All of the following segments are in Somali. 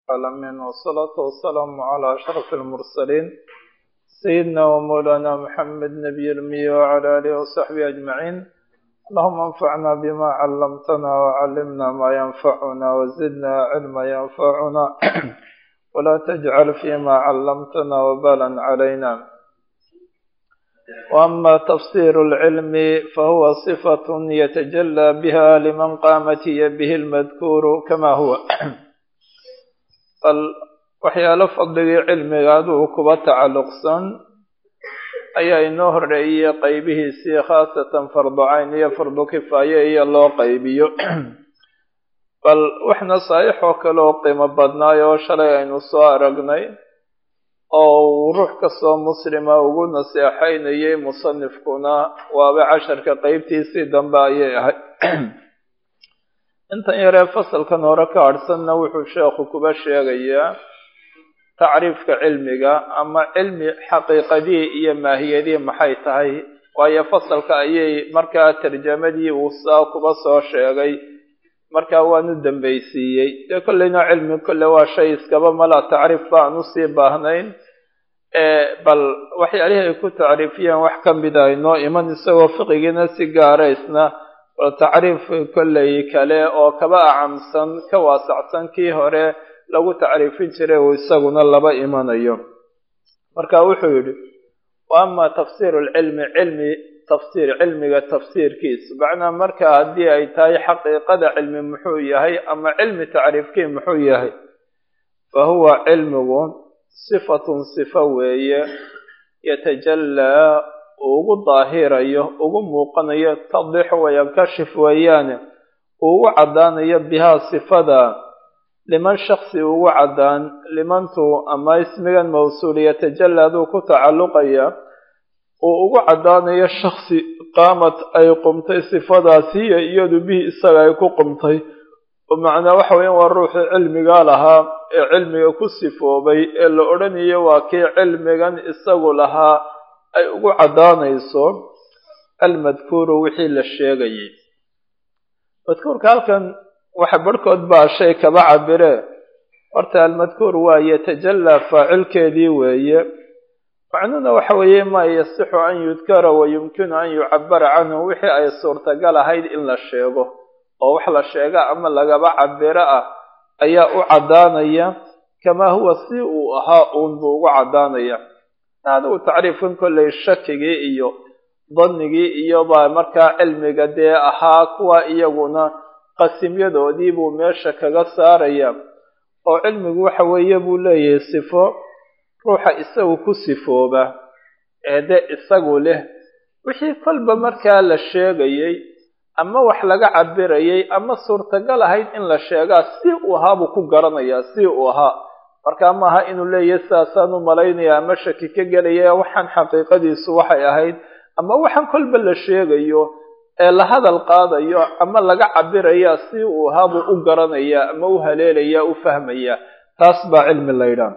العالمين والصلاة والسلام على أشرف المرسلين سيدنا ومولانا محمد نبي المي وعلى آله وصحبه أجمعين اللهم انفعنا بما علمتنا وعلمنا ما ينفعنا وزدنا علما ينفعنا ولا تجعل فيما علمتنا وبالا علينا وأما تفسير العلم فهو صفة يتجلى بها لمن قامت به المذكور كما هو bal waxyaalo fadligii cilmiga aduu kuba tacalluqsan ayaa inoo horreeyey qaybihiisii khaasatan fardu cayn iyo fardu kifaaye iyo loo qaybiyo bal wax nasaaix oo kale oo qiimo badnaay oo shalay aynu soo aragnay oo uu ruux kastoo muslima ugu naseexaynayay musanifkuna waaba casharka qeybtiisii dambe ayay ahayd intan yaree fasalkan hore ka hadhsanna wuxuu sheekhu kuba sheegayaa tacriifka cilmiga ama cilmi xaqiiqadii iyo maahiyadii maxay tahay waayo fasalka ayay markaa tarjamadii uu saa kuba soo sheegay markaa waanu dambaysiiyey dee kolleyna cilmi kolle waa shay iskaba mala tacriif ba aan usii baahnayn bal waxyaalihii ay ku tacriifiyeen wax ka mid a inoo iman isagoo fiqigiina si gaaraysna bal tacriif kolley kale oo kaba acamsan ka waasacsan kii hore lagu tacriifin jiray uu isaguna laba imanayo marka wuxuu yidhi wa ama tafsiiru lcilmi cilmi tafsiir cilmiga tafsiirkiisa macnaa marka haddii ay tahay xaqiiqada cilmi muxuu yahay ama cilmi tacriifkii muxuu yahay fa huwa cilmigu sifatun sifo weeye yatajallaa ugu daahirayo ugu muuqanayo tadixu wayankashif weeyaane uu ugu caddaanayo bihaa sifada liman shaksi ugu caddaan limantu ama ismigan mawsuul yatajalaaduu ku tacalluqaya uu ugu caddaanayo shaksi qaamad ay qumtay sifadaasi iyo iyadu bihi isaga ay ku qumtay oo macnaa waxa weeyaan waa ruuxii cilmigaa lahaa ee cilmiga ku sifoobay ee la odhanayo waa kii cilmigan isagu lahaa ay ugu caddaanayso almadkuuru wixii la sheegayay madkuurka halkan waxa barhkood baa shay kaba cabire horta almadkuur waa yatajallaa faacilkeedii weeye macnuhuna waxa weeye maa yasixu an yudkara wa yumkinu an yucabara canhu wixii ay suurtagal ahayd in la sheego oo wax la sheega ama lagaba cabiro ah ayaa u caddaanaya kamaa huwa si uu ahaa uun buu ugu caddaanaya adigu tacriifkan kolley shakigii iyo dannigii iyo baa markaa cilmiga dee ahaa kuwa iyaguna qasimyadoodii buu meesha kaga saaraya oo cilmigu waxa weeye buu leeyahay sifo ruuxa isagu ku sifooba ee de isagu leh wixii kolba markaa la sheegayay ama wax laga cabirayay ama suurtagal ahayd in la sheegaa si uu ahaa buu ku garanayaa si uu ahaa markaa maaha inuu leeyahay sidaasaan u malaynaya ama shaki ka gelaya waxaan xaqiiqadiisu waxay ahayd ama waxaan kolba la sheegayo ee la hadal qaadayo ama laga cabiraya si uu ahaa buu u garanaya ama u haleelaya u fahmaya taas baa cilmi laydhaan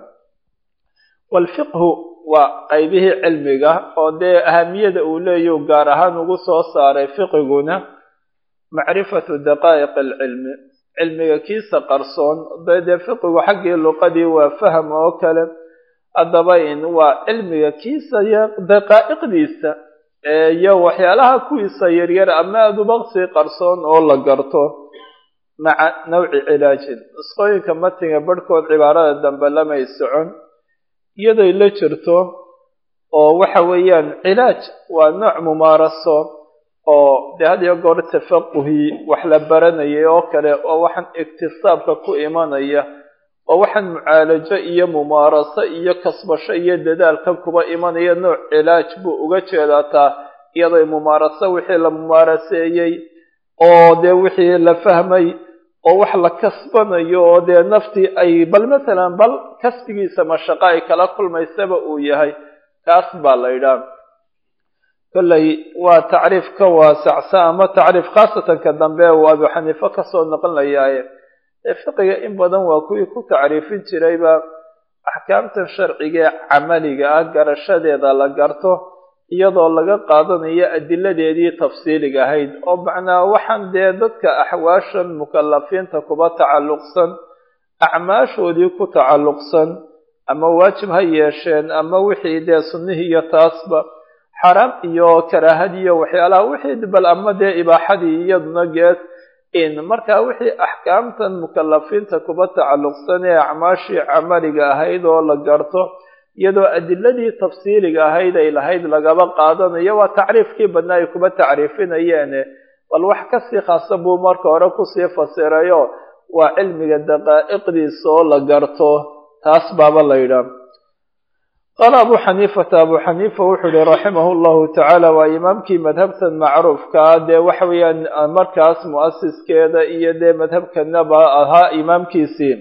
waalfiqhu waa qaybihii cilmiga oo dee ahamiyada uu leeyahu gaar ahaan ugu soo saaray fiqiguna macrifatu daqaa'iq alcilmi cilmiga kiisa qarsoon dee fiqigu xaggii luqadii waa faham oo kale haddaba in waa cilmiga kiisa daqaa'iqdiisa iyo waxyaalaha kuwiisa yaryar ama adubaqsi qarsoon oo la garto maca nawci cilaajin nusqooyinka matiga barhkood cibaarada dambe lamay socon iyaday la jirto oo waxa weeyaan cilaaj waa nooc mumaaraso oo dee had iyo goor tafaquhii wax la baranayay oo kale oo waxaan iktisaabka ku imanaya oo waxaan mucaalajo iyo mumaaraso iyo kasbasho iyo dadaalka kuba imanaya nooc cilaaj buu uga jeedaataa iyaday mumaaraso wixii la mumaaraseeyey oo dee wixii la fahmay oo wax la kasbanayo oo dee naftii ay bal masalan bal kasbigiisa mashaqo ay kala kulmaysaba uu yahay kaas baa la ydhaa kolley waa tacriif ka waasacsan ama tacriif khaasatan ka dambe uu abu xaniife kasoo noqonlayaaye ee fiqiga in badan waa kuwii ku tacriifin jirayba axkaamtan sharcigae camaliga ah garashadeeda la garto iyadoo laga qaadanayo adiladeedii tafsiiliga ahayd oo macnaa waxaan dee dadka axwaashan mukalafiinta kuba tacalluqsan acmaashoodii ku tacalluqsan ama waajib ha yeesheen ama wixii dee sunnihii iyo taasba xaraam iyo karaahadii iyo waxyaalaha wixii bal ama dee ibaaxadii iyaduna gees in markaa wixii axkaamtan mukalafiinta kuba tacalluqsan ee acmaashii camaliga ahayd oo la garto iyadoo adiladii tafsiiliga ahayd ay lahayd lagaba qaadanayo waa tacriifkii badnaa ay kuba tacriifinayeene bal wax kasii khaasa buu marka hore kusii fasirayo waa cilmiga daqaa'iqdiisa oo la garto taas baaba la yidhaah qaala abu xaniifata abu xaniifa wuxuu yihi raximahu llahu tacaala waa imaamkii madhabtan macruufkaa dee waxa weeyaan markaas mu'asiskeeda iyo dee madhabkanaba ahaa imaamkiisii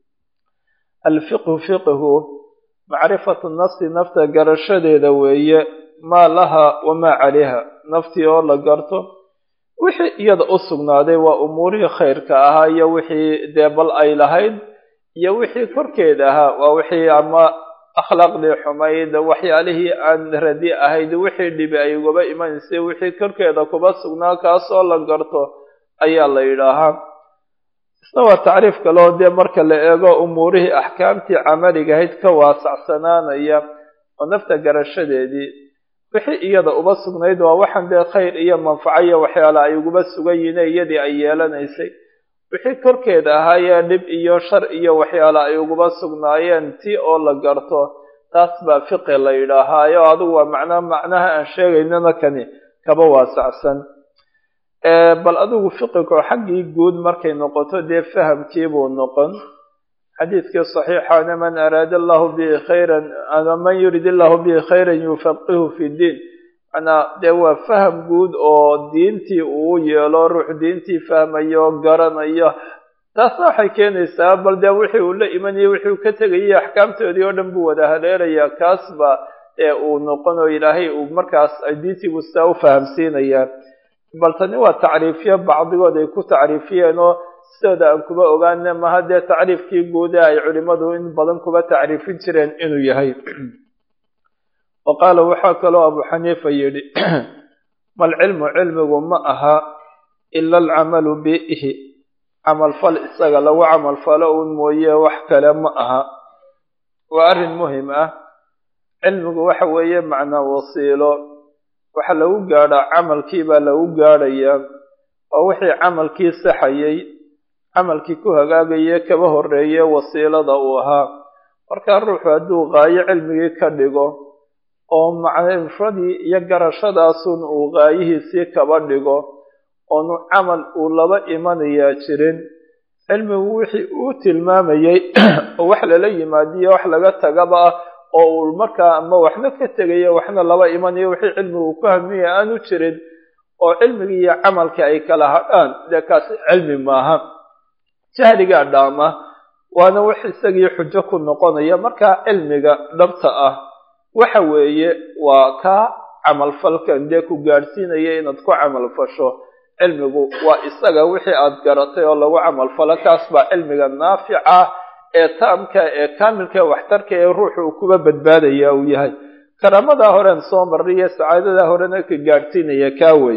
alfiqhu fiqhu macrifatu nafsi nafta garashadeeda weeye maa laha wamaa calayha naftii oo la garto wixii iyada u sugnaaday waa umuurihii khayrka ahaa iyo wixii dee bal ay lahayd iyo wixii korkeeda ahaa waa wixii ama akhlaaqdii xumayd waxyaalihii aan radi ahayd wixii dhibi ay ugaba imanaysay wixii korkeeda kuba sugnaa kaasoo la garto ayaa la yidhaahaa isna waa tacriif kaleo dee marka la eego umuurihii axkaamtii camaliga ahayd ka waasacsanaanaya oo nafta garashadeedii wixii iyada uba sugnayd waa waxaan dee khayr iyo manfaco iyo waxyaala ay uguba sugan yihiin iyadii ay yeelanaysay wixii korkeeda ahaayee dhib iyo shar iyo waxyaala ay uguba sugnaayeen ti oo la garto taas baa fiqi la yidhaahaayo adigu waa macnaa macnaha aan sheegaynana kani kaba waasacsan bal adigu fiqigo xaggii guud markay noqoto dee fahamkiibuu noqon xadiidkii saxiixana man araada allahu bihi khayran ama man yurid illahu bihi khayran yufaqihu fi diin manaa dee waa faham guud oo diintii uu yeelo ruux diintii fahmayo garanayo taasna waxay keenaysaa bal dee wixii uu la imanayay wixii uu ka tegayay axkaamtoodii oo dhan buu wada haleelayaa kaasba ee uu noqon oo ilaahay uu markaas diintiibuu sidaa u fahamsiinayaa bal tani waa tacriifyo bacdigood ay ku tacriifiyeen oo sidooda aan kuba ogaana maha dee tacriifkii guude ay culimadu in badan kuba tacriifin jireen inuu yahay wa qaala waxaa kaloo abu xaniifa yidhi malcilmu cilmigu ma aha ila alcamalu bihi camalfal isaga lagu camalfalo uun mooye wax kale ma aha waa arrin muhim ah cilmigu waxa weeye macnaa wasiilo waxa lagu gaadhaa camalkii baa lagu gaadhayaa oo wixii camalkii saxayay camalkii ku hagaagaye kaba horreeye wasiilada uu ahaa markaa ruuxu hadduu qaayo cilmigii ka dhigo oo macrifadii iyo garashadaasun uu qaayihiisii kaba dhigo oonu camal uu laba imanayaa jirin cilmigu wixii uu tilmaamayay oo wax lala yimaadiyo wax laga tagaba ah oo uu markaa ama waxna ka tegayo waxna laba imanayo wixii cilmigu uu ku hamiyay aanu jirin oo cilmigii iyo camalkii ay kala hadhaan dee kaasi cilmi maaha jahligaa dhaama waana wax isagii xujo ku noqonaya markaa cilmiga dhabta ah waxa weeye waa kaa camalfalkan dee ku gaadhsiinaya inaad ku camalfasho cilmigu waa isaga wixii aad garatay oo lagu camalfalo kaas baa cilmiga naafica ee taamka ee kaamilka ee waxtarka ee ruuxu uu kuba badbaadaya uu yahay karaamadaa horen soo marray iyo sacaadadaa horena ka gaadhsiinaya kaa wey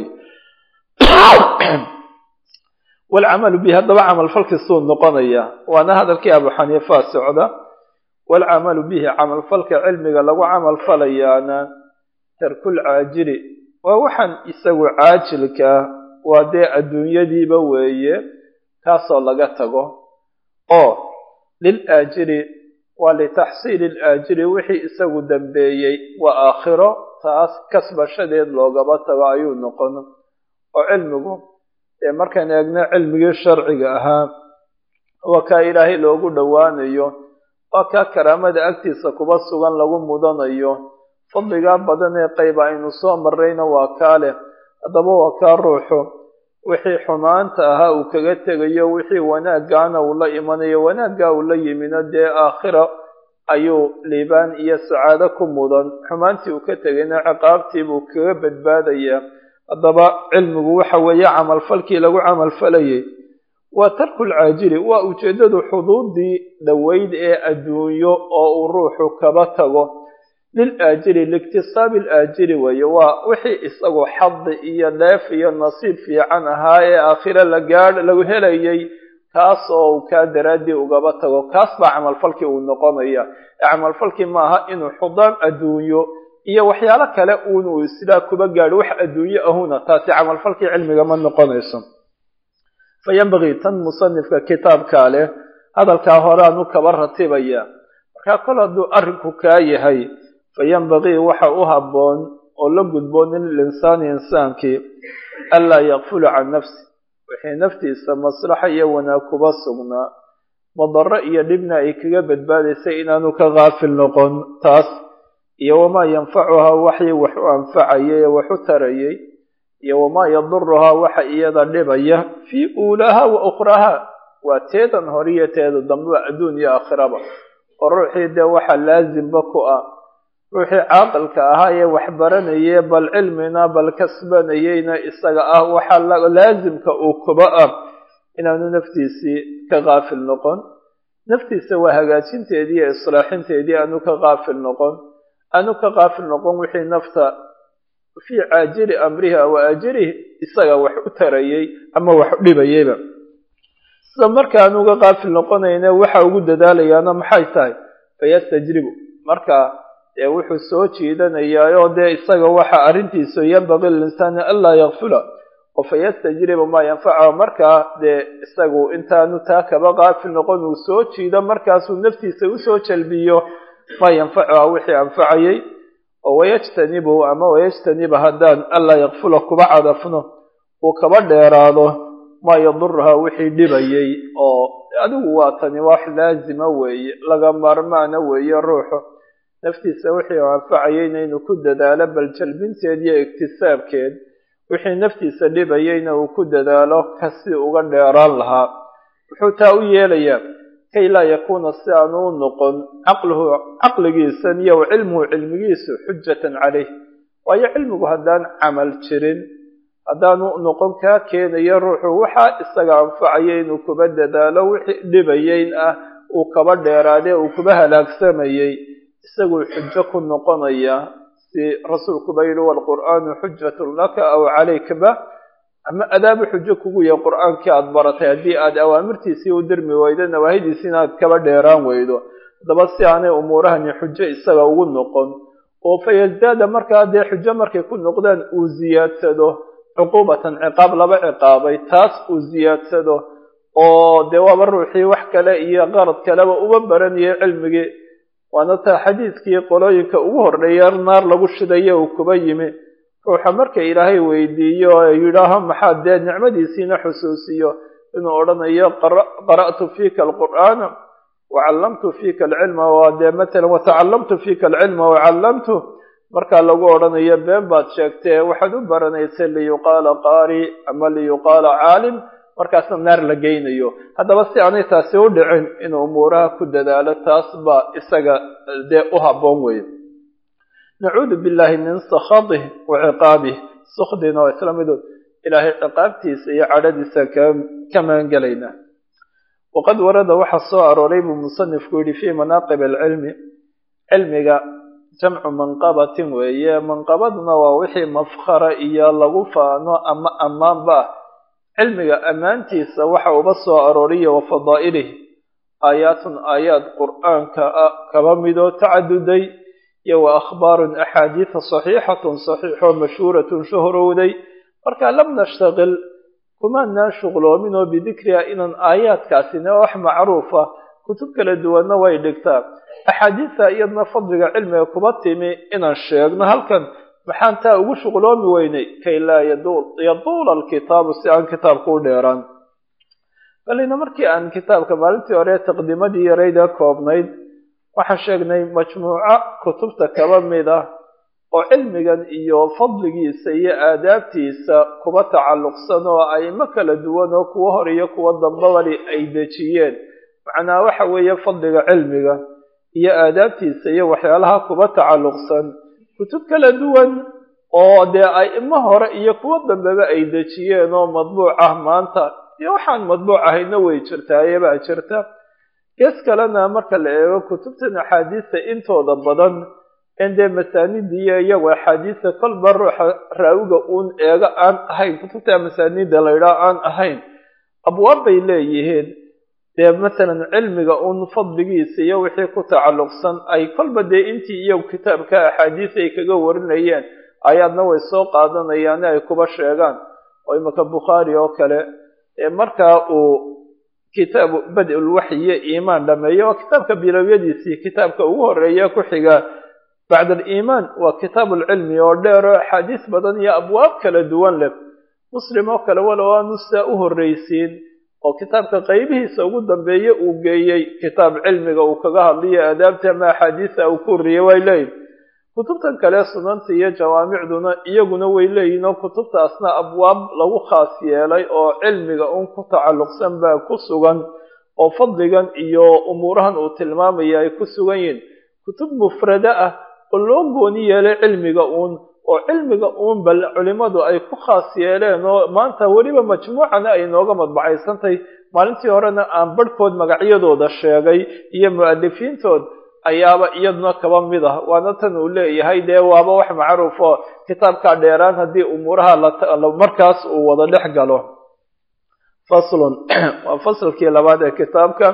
walcamalu bihi haddaba camalfalkiisuu noqonaya waana hadalkii abu xaniifa socda walcamalu bihi camalfalka cilmiga lagu camalfalayaana tarkul caajili waa waxaan isagu caajilkaa waa dee adduunyadiiba weeye kaasoo laga tago oo lil aajiri waa litaxsiili laajiri wixii isagu dambeeyey waa aakhiro taas kasbashadeed loogaba tago ayuu noqon oo cilmigu dee markaan eegno cilmigii sharciga ahaa waa kaa ilaahay loogu dhowaanayo waa kaa karaamada agtiisa kuba sugan lagu mudanayo fadligaa badan ee qayba aynu soo marrayna waa kaa leh haddaba waa kaa ruuxu wixii xumaanta ahaa uu kaga tegayo wixii wanaaggaana uu la imanayo wanaaggaa uu la yimino dee aakhira ayuu liibaan iyo sacaado ku mudan xumaantii uu ka tegayna ciqaabtiibuu kaga badbaadayaa haddaba cilmigu waxa weeye camalfalkii lagu camalfalayay waa tarkul caajili waa ujeeddadu xuduudii dhoweyd ee adduunyo oo uu ruuxu kaba tago lil aajili liiktisaabi alaajili weeye waa wixii isagu xadi iyo dheef iyo nasiib fiican ahaa ee aakhiro la gaadh lagu helayay kaas oo uu kaa daraaddii ugaba tago kaas baa camalfalkii uu noqonaya ee camalfalkii maaha inuu xudaan adduunyo iyo waxyaalo kale uun uu sidaa kuba gaadho wax adduunyo ahuna taasi camalfalkii cilmiga ma noqonayso fa yambagii tan musanifka kitaabkaa leh hadalkaa horeanu kaba ratibaya markaa kol hadduu arrinku kaa yahay fa yambagii waxa u habboon oo la gudboon lilinsaani insaankii anlaa yakfula can nafsi wixii naftiisa maslaxa iyo wanaag kuba sugnaa madaro iyo dhibna ay kaga badbaadaysay inaanu ka kaafil noqon taas iyo wamaa yanfacuhaa waxii wax u anfacayay ee wax u tarayay iyo wamaa yaduruhaa waxa iyada dhibaya fii uulaaha wa ukhraaha waa teedan horiyo teeda dambeba adduun iyo aakhiraba oo ruuxii dee waxa laasimba ku ah ruuxii caaqilka ahaa ee wax baranaye bal cilmina bal kasbanayeyna isaga ah waxa laasimka uu kuba ah inaanu naftiisii ka kaafil noqon naftiisa waa hagaajinteedii iyo islaaxinteedii aanu ka kaafil noqon aanu ka kaafil noqon wixii nafta fii caajili amriha wa ajrihi isaga wax u tarayay ama wax u dhibayayba sida marka aanu ka kaafil noqonayna waxa ugu dadaalayaana maxay tahay fayastajribu marka dee wuxuu soo jiidanayaa oo dee isaga waxa arrintiisu yanbaqii lilinsaani anlaa yakfula oo fayastajribu maa yanfacahu markaa dee isagu intaanu taa kaba kaafil noqon uu soo jiido markaasuu naftiisa usoo jalbiyo maa yanfacuha wixii anfacayay oo wayajtanibu ama wayajtaniba haddaan anlaa yakfula kuba cadafno uu kaba dheeraado maa yaduruha wixii dhibayay oo adigu waa tani wax laazima weeye laga maarmaana weeye ruuxu naftiisa wixii u anfacayayna inuu ku dadaalo bal jalbinteed iyo iktisaabkeed wixii naftiisa dhibayayna uu ku dadaalo kasi uga dheeraan lahaa wuxuu taa u yeelayaa kay laa yakuuna si aanu u noqon caqluhu caqligiisan iyo cilmuhu cilmigiisu xujatan caleyh waayo cilmigu haddaan camal jirin haddaanu noqon kaa keenayo ruuxu waxaa isaga anfacaya inuu kuba dadaalo wixii dhibayeyn ah uu kaba dheeraadee uu kuba halaagsamayay isaguu xujo ku noqonaya si rasuulkuba yidhi walqur'aanu xujatun laka aw calaykaba ama adaabu xujo kugu yahay qur'aankii aada baratay haddii aad awaamirtiisii u dirmi weydo nawaahidiisiina aad kaba dheeraan weydo haddaba si aanay umuurahani xujo isaga ugu noqon oo fa yasdaada markaa dee xujo markay ku noqdaan uu ziyaadsado cuquubatan ciqaab laba ciqaabay taas uu ziyaadsado oo dee waaba ruuxii wax kale iyo qarad kaleba uba baranayay cilmigii waana taa xadiidkii qolooyinka ugu horreeya naar lagu shidayo uu kuba yimi ruuxa marka ilaahay weydiiyo ee yidhaaho maxaad dee nicmadiisiina xusuusiyo inuu odhanayo qara'tu fiika alqur'aana wacallamtu fiika alcilma waa dee matalan watacallamtu fiika alcilma wacallamtu markaa lagu odhanayo been baad sheegtee waxaad u baranaysay liyuqaala qaari ama liyuqaala caalim markaasna naar la geynayo haddaba si aanay taasi u dhicin inuu umuuraha ku dadaalo taas baa isaga dee u habboon weeye nacuudu billahi min sakhatih wa ciqaabih sukdina oo isla midood ilaahay ciqaabtiisa iyo cadhadiisa ka maangelaynaa waqad warada waxaa soo arooray buu musanifku yidhi fii manaaqib alcilmi cilmiga jamcu manqabatin weeye manqabaduna waa wixii mafkhara iyo lagu faano ama ammaanba ah cilmiga ammaantiisa waxa uba soo arooriya wa fadaa'ilih aayaatun aayaad qur'aanka ah kaba midoo tacaduday iyo wa akhbaarun axaadiida saxiixatun saxiixoo mashhuuratun shuhrowday marka lam nashtaqil kumaanaan shuqloomin oo bidikriha inaan aayaadkaasina wax macruufa kutub kala duwanna way dhigtaa axaadiista iyadna fadliga cilmiga kuba timi inaan sheegno halkan maxaan taa ugu shuqloomi weynay kay laa yaduula alkitaabu si aan kitaabka u dheeraan balina markii aan kitaabka maalintii hore taqdiimadii yarayda koobnayd waxaan sheegnay majmuuco kutubta kaba mid ah oo cilmigan iyo fadligiisa iyo aadaabtiisa kuba tacalluqsan oo aimo kala duwan oo kuwa hor iyo kuwa dambabali ay dejiyeen macnaa waxa weeye fadliga cilmiga iyo aadaabtiisa iyo waxyaalaha kuba tacalluqsan kutub kala duwan oo dee aimo hore iyo kuwo dambeba ay dejiyeen oo madbuuc ah maanta iyo waxaan madbuuc ahayna way jirtaa ayabaa jirta gees kalena marka la eego kutubtan axaadiista intooda badan in dee masaanidiiyo iyagu axaadiista kolba ruuxa raawiga uun eego aan ahayn kutubta masaanida laydhaa aan ahayn abwaab bay leeyihiin dee masalan cilmiga un fadligiisa iyo wixii ku tacalluqsan ay kolba dee intii iyo kitaabka axaadiis ay kaga warinayeen ayaadna way soo qaadanayaane ay kuba sheegaan oo imaka bukhaari oo kale markaa uu kitaabu bad-ul waxyiyo iimaan dhameeyo waa kitaabka bilowyadiisii kitaabka ugu horeeya ku xiga bacd aliimaan waa kitaabu lcilmi oo dheero axaadiis badan iyo abwaab kala duwan leh muslim oo kale walow aanu saa u horreysiin oo kitaabka qaybihiisa ugu dambeeye uu geeyey kitaab cilmiga uu kaga hadliyo aadaabta ama axaadiisa uu ku horreeyey way leeyihin kutubtan kale sunanta iyo jawaamicduna iyaguna way leeyihin oo kutubtaasna abwaab lagu khaas yeelay oo cilmiga un ku tacalluqsan baa ku sugan oo fadligan iyo umuurahan uu tilmaamaya ay ku sugan yihiin kutub mufrado ah oo loo gooni yeelay cilmiga uun oo cilmiga uun bal culimadu ay ku khaas yeeleen oo maanta weliba majmuucana ay nooga madbacaysantahay maalintii horena aan barhkood magacyadooda sheegay iyo mu-alifiintood ayaaba iyaduna kaba mid ah waana tan uu leeyahay dee waaba wax macruuf oo kitaabkaa dheeraan haddii umuuraha markaas uu wada dhex galo faslun waa faslkii labaad ee kitaabka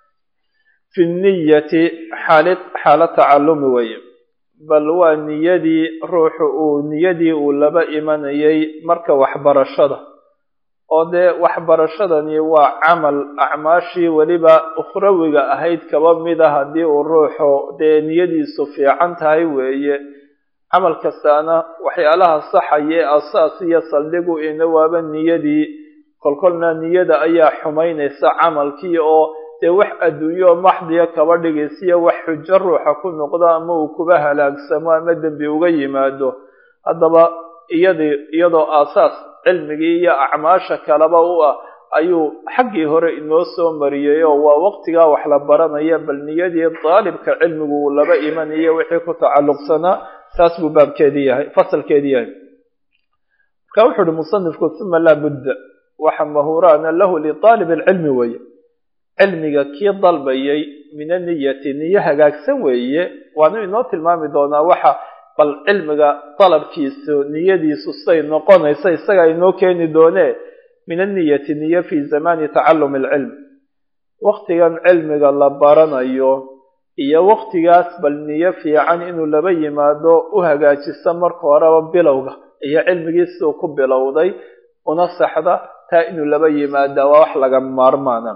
fi niyati xaali xaalo tacallumi weeye bal waa niyadii ruuxu uu niyadii uu laba imanayay marka waxbarashada oo dee waxbarashadani waa camal acmaashii weliba ukhrawiga ahayd kaba mid a haddii uu ruuxu dee niyadiisu fiican tahay weeye camal kastaana waxyaalaha saxaya ee asaas iyo saldhigu ina waaba niyadii kolkolna niyada ayaa xumaynaysa camalkii oo dee wax adduunyo maxdiya kaba dhigaysiyo wax xujo ruuxa ku noqdo ama uu kuba halaagsamo ama dembi uga yimaado haddaba iyadii iyadoo aasaas cilmigii iyo acmaasha kaleba u ah ayuu xaggii hore inoo soo mariyey oo waa waqtigaa wax la baranaya bal niyadii daalibka cilmigu uu laba imanayo wixii ku tacalluqsanaa taas buu baabkeedii yahay fasalkeedii yahay marka wuxu uhi musanifku uma laa budda waxa mahuraana lahu liaalib alcilmi weeye cilmiga kii dalbayay min aniyati niyo hagaagsan weeye waanu inoo tilmaami doonaa waxa bal cilmiga dalabkiisu niyadiisu say noqonaysa isaga inoo keeni doonee min aniyati niyo fi zamani tacallumi alcilm waqtigan cilmiga la baranayo iyo waqtigaas bal niyo fiican inuu laba yimaado u hagaajiso marka horeba bilowga iyo cilmigiisuu ku bilowday una saxda taa inuu laba yimaada waa wax laga maarmaana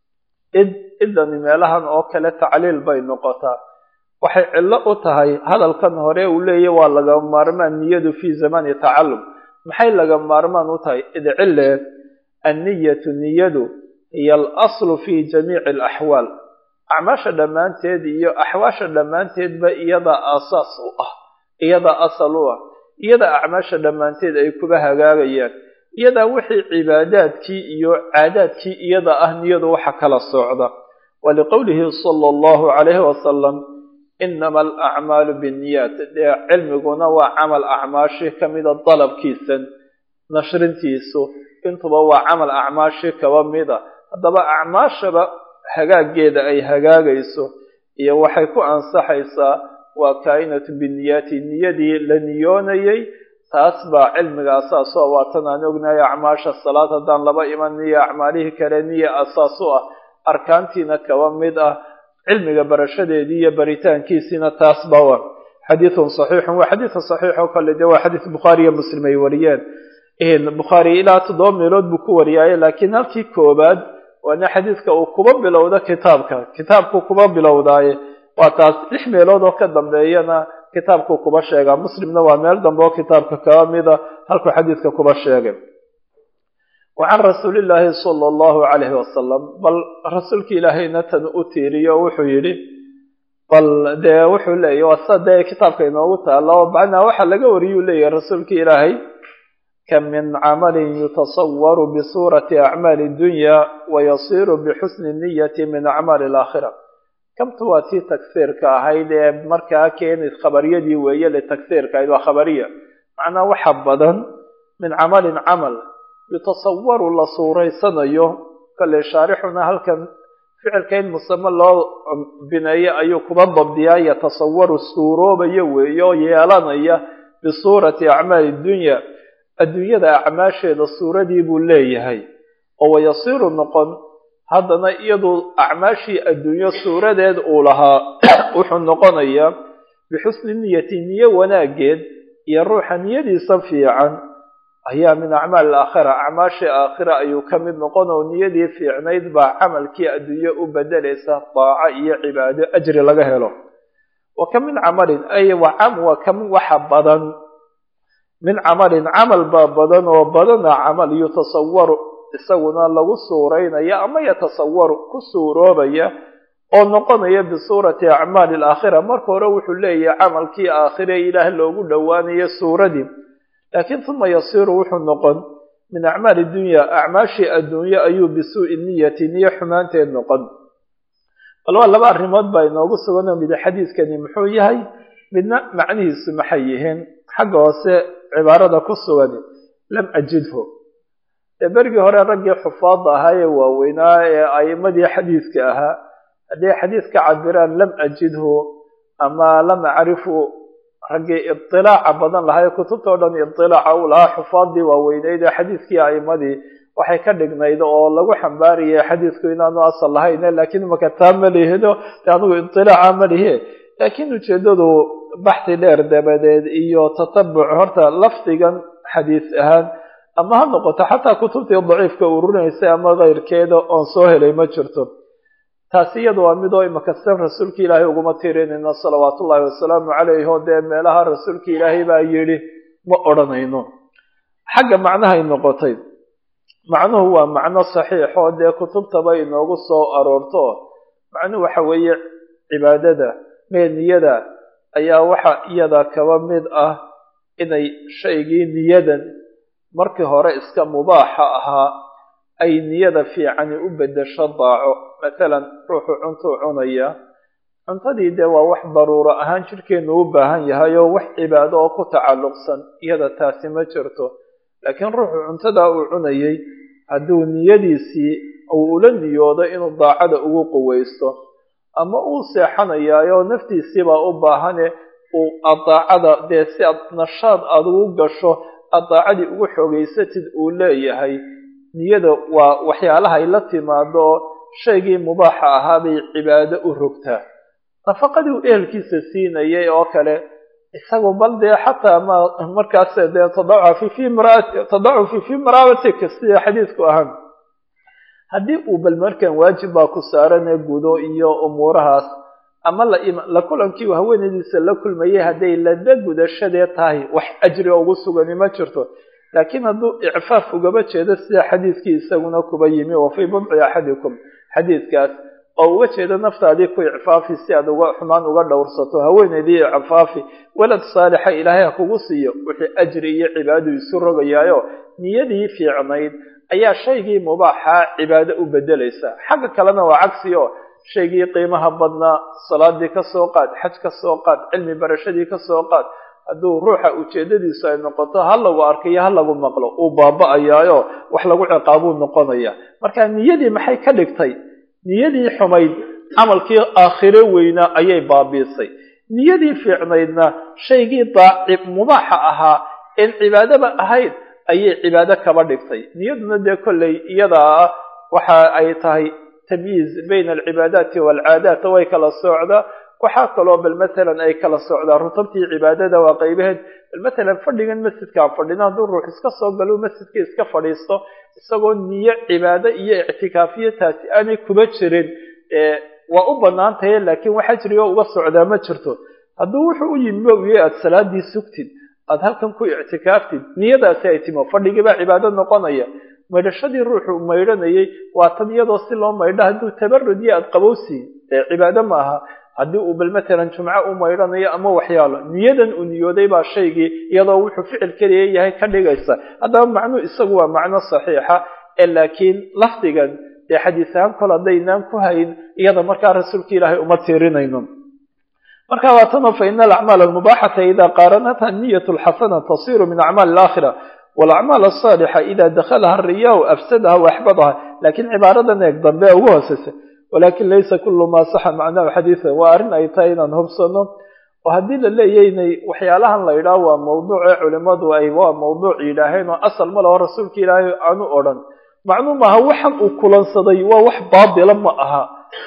id idani meelahan oo kale tacliil bay noqotaa waxay cillo u tahay hadalkan hore uu leeyahy waa laga maarmaan niyadu fi zamani tacallum maxay laga maarmaan u tahay id cille anniyatu niyadu hiyo alaslu fi jamiici alaxwaal acmaasha dhammaanteed iyo axwaasha dhammaanteedba iyadaa aasaas u ah iyadaa asal u ah iyadaa acmaasha dhammaanteed ay kuba hagaagayaan iyadaa wixii cibaadaadkii iyo caadaadkii iyada ah niyadu waxa kala socda waliqowlihi sala allahu calayhi wasalam inama alacmaalu binniyaat dee cilmiguna waa camal acmaashi ka mida dalabkiisan nashrintiisu intuba waa camal acmaashi kaba mida haddaba acmaashaba hagaaggeeda ay hagaagayso iyo waxay ku ansaxaysaa waa kaa'inatu binniyaati niyadii la niyoonayay taas baa cilmiga asaasoo waatan aan ognahay acmaasha salaad haddaan laba iman niyo acmaalihii kale niya asaas u ah arkaantiina kaba mid ah cilmiga barashadeedii iyo baritaankiisiina taas ba wa xadiidun saxiixun waa xadiidun saxiix oo kale dee waa xadiid bukhaari iyo muslim ay wariyeen bukhaari ilaa toddoba meelood buu ku wariyaaye laakiin halkii koobaad waana xadiidka uu kuba bilowda kitaabka kitaabku kuba bilowdaaye waa taas lix meelood oo ka dambeeyana kitaabkuu kuba sheegaa muslimna waa meel dambe oo kitaabka kaba mida halkuu xadiidka kuba sheegay wa can rasuuli illaahi sala allahu calayhi wasalam bal rasuulka ilaahayna tan u tiiriyo wuxuu yidhi bal dee wuxuu leeyahy waa sida dee kitaabka inoogu taalo macnaa waxaa laga wariyuu leeyahay rasuulka ilaahay kam min camalin yutasawaru bisuurati acmaali dunya wayasiiru bixusni niyati min acmaali alaakhira kamtu waa tii tagsiirka ahayd ee markaa keenays khabariyadii weeye litagsiirka ahayd waa khabariya macnaa waxa badan min camalin camal yutasawaru la suuraysanayo kale shaarixuna halkan ficilka in musame loo bineeyo ayuu kuba dabdiyaa yatasawaru suuroobaya weeye oo yeelanaya bisuurati acmaali dunya adduunyada acmaasheeda suuradii buu leeyahay oo wayasiiru noqon haddana iyadu acmaashii adduunyo suuradeed uu lahaa wuxuu noqonayaa bixusni niyati niyo wanaageed iyo ruuxa niyadiisa fiican ayaa min acmaal aakhira acmaashii aakhira ayuu ka mid noqon oo niyadii fiicnayd baa camalkii adduunyo u bedelaysa daaco iyo cibaado ajri laga helo wa ka min camalin ay wa ka min waxa badan min camalin camal baa badan oo badana camal yutasawaru isaguna lagu suureynaya ama yatasawaru ku suuroobaya oo noqonaya bisuurati acmaali alaakhira marka hore wuxuu leeyahay camalkii aakhire ilaah loogu dhowaanayo suuradii laakiin uma yasiiru wuxuu noqon min acmaali dunya acmaashii adduunye ayuu bisuu'i niyati niyo xumaanteed noqon bal waa laba arrimood baa inoogu sugan oo mid xadiiskani muxuu yahay midna macnihiisu maxay yihiin xagga hoose cibaarada ku sugan lam ajidhu dee berigii hore raggii xufaadda ahaa ee waaweynaa ee a'imadii xadiiska ahaa hadday xadiis ka cabiraan lam ajidhu ama lam acrifu raggii idilaaca badan lahaa kutubta o dhan idilaaca uu lahaa xufaaddii waaweyneyd ee xadiiskii a'imadii waxay ka dhignayd oo lagu xambaariyay xadiisku inaanu asal lahayn laakiin imaka taa ma lihido de anigu idilaaca ma lihe laakiin ujeedadu baxthi dheer dabadeed iyo tatabuc horta lafdigan xadiis ahaan ama ha noqoto xataa kutubtii daciifka ururinaysa ama keyrkeeda oon soo helay ma jirto taasi iyada waa midoo imaka san rasuulka ilaahay uguma tirinayno salawaat ullahi wasalaamu calayh oo dee meelaha rasuulka ilaahay baa yidhi ma odhanayno xagga macnahay noqotay macnuhu waa macno saxiix oo dee kutubtaba inoogu soo aroorto macnuhu waxa weeye cibaadada mee niyada ayaa waxa iyada kaba mid ah inay shaygii niyadan markii hore iska mubaaxa ahaa ay niyada fiicani u beddesho daaco masalan ruuxu cuntuu cunaya cuntadii dee waa wax daruuro ahaan jidhkeennu u baahan yahay oo wax cibaado oo ku tacalluqsan iyada taasi ma jirto laakiin ruuxu cuntadaa uu cunayay hadduu niyadiisii uu ula niyoodo inuu daacada ugu quweysto ama uu seexanayaayo naftiisiibaa u baahane uu adaacada dee si aad nashaad aada ugu gasho aad daacadii ugu xoogeysatid uu leeyahay niyada waa waxyaalahay la timaado oo shaygii mubaaxa ahaa bay cibaado u rogtaa nafaqadii uu ehelkiisa siinayay oo kale isagu bal dee xataa ma markaas dee tadacufi fi mraat tadacufi fi maraabatika sida xadiisku ahaan haddii uu bal markan waajib baa ku saarane gudo iyo umuurahaas ama la kulankii uu haweenaydiisa la kulmayay hadday lada gudashadee tahay wax ajri ugu sugani ma jirto laakiin hadduu icfaaf ugaba jeedo sida xadiiskii isaguna kuba yimi wa fii budci axadikum xadiiskaas oo uga jeedo naftaadii ku icfaafi si aad uga xumaan uga dhowrsato haweenaydii icfaafi walad saalixa ilaahay ha kugu siiyo wixii ajri iyo cibaadu isu rogayaayo niyadii fiicnayd ayaa shaygii mubaaxaa cibaado u bedelaysa xagga kalena waa cagsi oo shaygii qiimaha badnaa salaadii ka soo qaad xaj ka soo qaad cilmi barashadii ka soo qaad hadduu ruuxa ujeedadiisu ay noqoto ha lagu arkayo ha lagu maqlo uu baaba-ayaayo wax lagu ciqaabuu noqonaya marka niyadii maxay ka dhigtay niyadii xumayd camalkii aakhiro weynaa ayay baabiisay niyadii fiicnaydna shaygii daacib mubaaxa ahaa een cibaadaba ahayd ayay cibaado kaba dhigtay niyaduna dee kolley iyadaa waxa ay tahay tamyiiz bayna alcibaadaati waalcaadaat way kala socdaa waxaa kaloo bal masalan ay kala socdaa rutabtii cibaadada waa qaybaheed bal masalan fadhigan masjidkaan fadhina hadduu ruux iska soo galo masjidka iska fadhiisto isagoo niyo cibaado iyo ictikaafiyo taasi aanay kuba jirin waa u bannaan tahay laakiin wax ajrigo uga socdaa ma jirto hadduu wuxuu u yimi uye aada salaadii sugtid aada halkan ku ictikaaftid niyadaasi ay timo fadhigiibaa cibaado noqonaya maydhashadii ruuxu maydhanayay waa tan iyadoo si loo maydho hadduu tabarud iyo aada qabowsiin ee cibaado ma aha haddii uu bal matalan jumco u maydhanayo ama waxyaalo niyadan uu niyooday baa shaygii iyadoo wuxuu ficil keliya yahay ka dhigaysa haddaba macnuu isagu waa macno saxiixa ee laakiin lafdigan dee xadiis ahaan kol haddaynaan ku hayn iyada markaa rasuulka ilaahay uma tiirinayno marka waa tanoo fa ina alacmaal almubaaxata ida qaaranatha niyat lxasana tasiru min acmaali alaakhira walacmaal asaalixa ida dakhalaha ariyahu afsadaha waaxbadaha laakiin cibaaradan eeg dambe ugu hooseysa walakin laysa kulu ma saxa macnahu xadiidan waa arrin ay tahay inaan hubsano oo haddii la leeyaynay waxyaalahan la yidhaah waa mawduuce culimadu ay waa mawduuc yidhaaheen oo asal ma laho rasuulka ilaahay aanu odhan macnuu maaha waxan uu kulansaday waa wax baatila ma aha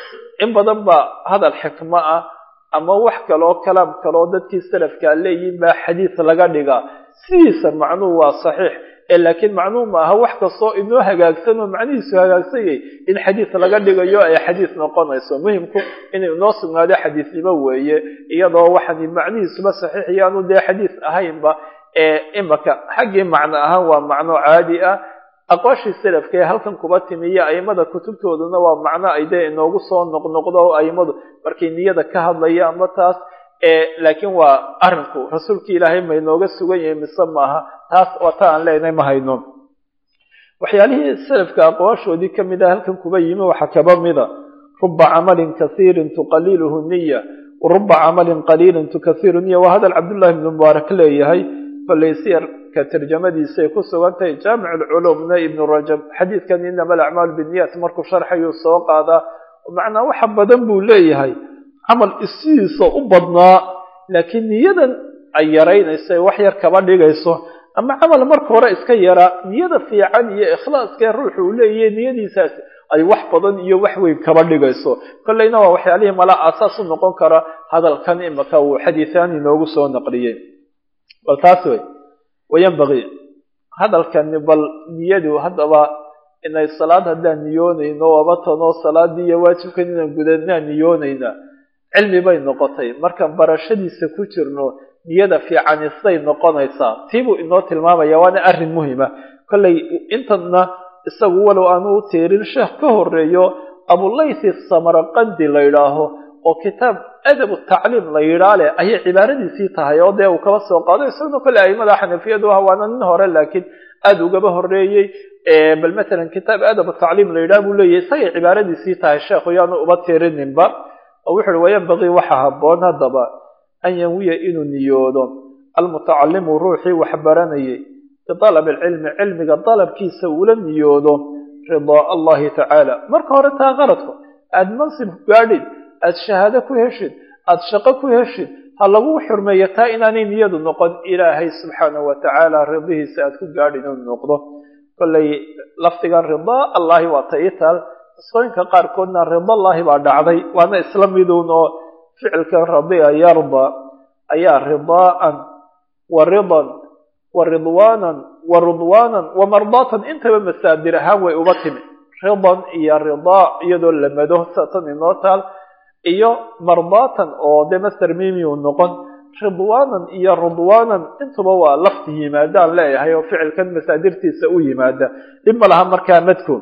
in badan baa hadal xikmo ah ama wax kaloo kalaam kaloo dadkii salafkaa leeyihin baa xadiis laga dhigaa sidiisa macnuhu waa saxiix ee laakiin macnuhu maaha wax kastoo inoo hagaagsan oo macnihiisu hagaagsanyay in xadiis laga dhigayo ay xadiis noqonayso muhimku inuu inoo sugnaado xadiisnimo weeye iyadoo waxani macnihiisuba saxiix yaanu dee xadiis ahaynba ee imaka xaggii macno ahaan waa macno caadi ah aqwaashii salafka ee halkan kuba timiyo aimada kutubtooduna waa macno ay dee inoogu soo noqnoqdo oo aimadu markay niyada ka hadlaya ama taas laakiin waa arinku rasuulki ilaahay ma inooga sugan yahay mise maaha taas waa ta aan leenahay ma hayno waxyaalihii salafka aqwaashoodii kamid ah halkan kuba yimi waxaa kaba mida ruba camalin kasiirin tuqaliluhu niya waruba camalin qaliilin tukasiru niya waa hadal cabdullahi ibnu mubaarak leeyahay kolay siyarka tarjamadiisay ku sugan tahay jaamic lculumna ibnu rajab xadiidkan inama alacmaalu binniyat markuu sharxayuu soo qaadaa macnaa waxa badan buu leeyahay camal isidiisa u badnaa laakiin niyadan ay yaraynayso ee wax yar kaba dhigayso ama camal marka hore iska yaraa niyada fiican iyo ikhlaaskee ruuxu uu leeyahay niyadiisaas ay wax badan iyo wax weyn kaba dhigayso kollayna waa waxyaalihii mala aasaas u noqon kara hadalkan imaka uu xadiisaan inoogu soo naqliyey bal taas wey wayanbagii hadalkani bal niyadu haddaba inay salaad haddaan niyoonayno abatanoo salaadii iyo waajibkan inaan gudanaan niyoonayna cilmi bay noqotay markaan barashadiisa ku jirno niyada fiicani siday noqonaysaa tiibuu inoo tilmaamaya waana arrin muhima kollay intana isagu walow aanu u tiirin sheekh ka horeeyo abulaythi samarqandi la yidhaaho oo kitaab adab tacliim la yidhaa leh ayay cibaaradiisii tahay oo dee uu kaba soo qaado isaguna kolley aimada xanafiyadu ah waana nin hore laakiin aada ugaba horeeyey bal matalan kitaab adab tacliim la yidhaha buu leeyahy isagay cibaaradiisii tahay sheekhu yaanu uba tiirininba oo wuxu uhi wayanbagii waxa haboon haddaba an yanwiya inuu niyoodo almutacalimu ruuxii wax baranayay bialab alcilmi cilmiga dalabkiisa uula niyoodo ridaa allahi tacaala marka hore taa qaradku aada mansib gaadhid aada shahaado ku heshid aada shaqo ku heshid ha lagu xurmeeyo taa inaanay niyadu noqon ilaahay subxaanahu watacaala ridihiisa aada ku gaadhin inuu noqdo kollay lafdigan ridaa allahi waa ta ii taal qisooyinka qaarkoodna ridallaahi baa dhacday waana isla miduun oo ficilkan radiya yarda ayaa ridaa'an wa ridan wa ridwaanan wa ridwaanan wa mardaatan intaba masaadir ahaan way uga timi ridan iyo ridaa iyadoo lamado satan inoo taal iyo mardaatan oo dee master mimiu noqon ridwaanan iyo ridwaanan intuba waa lafti yimaadaan leeyahay oo ficilkan masaadirtiisa u yimaada dhib ma laha markaa madku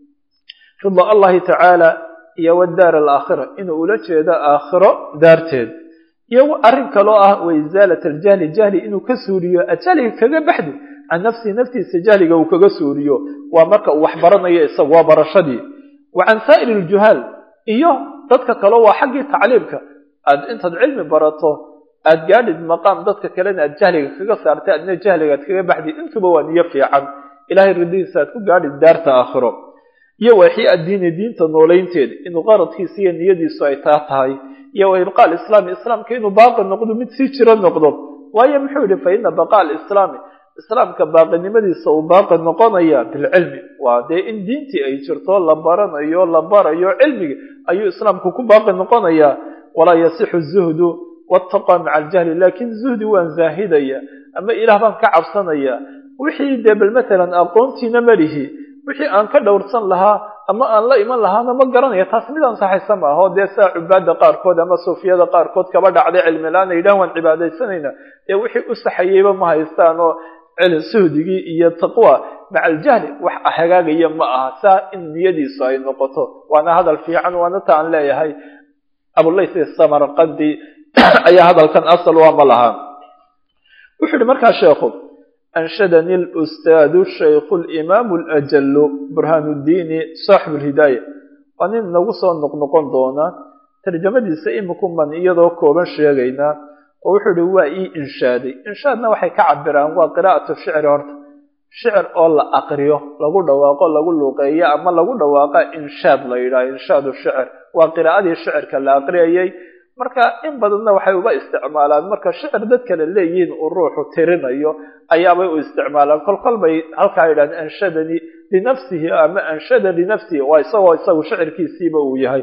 rida allahi tacaala iyo wadaar alaakhira inuu ula jeedo aakhiro daarteed iyo arrin kaloo ah wa isaalat aljahli jahli inuu ka suuriyo ajahliga kaga baxdi can nafsihi naftiisa jahliga uu kaga suuriyo waa marka uu wax baranayo isagu waa barashadii wa can saa'iri aljuhaal iyo dadka kale waa xaggii tacliimka aad intaad cilmi barato aad gaadhid maqaam dadka kalena aad jahliga kaga saartay adna jahliga aad kaga baxdi intuba waa niyo fiican ilahay ridihiisa aad ku gaadhid daarta aakhiro iyo waxii addiini diinta noolaynteeda inuu qaradkiisa iyo niyadiisu ay taa tahay iyo wa ibqaa alislaami islaamka inuu baaqi noqdo mid sii jiro noqdo waayo muxuu yihi fa ina baqaa alislaami islaamka baaqinimadiisa uu baaqi noqonaya bilcilmi waa dee in diintii ay jirto la baranayo la barayo cilmigi ayuu islaamku ku baaqi noqonayaa walaa yasixu zuhdu wataqaa maca aljahli laakiin zuhdi waan zaahidaya ama ilaah baan ka cabsanaya wixii dee bal matalan aqoontiina malihi wixii aan ka dhowrsan lahaa ama aan la iman lahaana ma garanaya taas mid ansaxaysa ma aho dee saa cubaada qaarkood ama suufiyada qaarkood kaba dhacday cilmi la-aan ay yidhahan waan cibaadaysanayna dee wixii u saxayeyba ma haystaan oo suhdigii iyo taqwa maca aljahli wax hagaagaya ma aha saa in niyadiisu ay noqoto waana hadal fiican waana ta aan leeyahay abulayth samarqandi ayaa hadalkan asal waa ma lahaa wuxuu yihi markaa sheekhu أنشدني الأستاذ الشيخ الإمام الأجل برهان الدين صاحب الهداية وأنين نوصى نقنقون دونا ترجمة سئمكم من إيضا كوبا شيغينا ووحد هو إي إنشادي إنشادنا وحي كعبران وقراءة الشعر هرت شعر أولا أقريه لقول دواقع لقول لقيا أما لقول دواقع إنشاد ليلا إنشاد الشعر وقراءة الشعر كلا أقريه marka in badanna waxay uba isticmaalaan marka shicir dad kale leeyihiin uu ruuxu tirinayo ayaabay u isticmaalaan kol kol bay halkaa yidhahdeen anshadani linafsihi ama anshada linafsihi waa isagoo isagu shicirkiisiiba uu yahay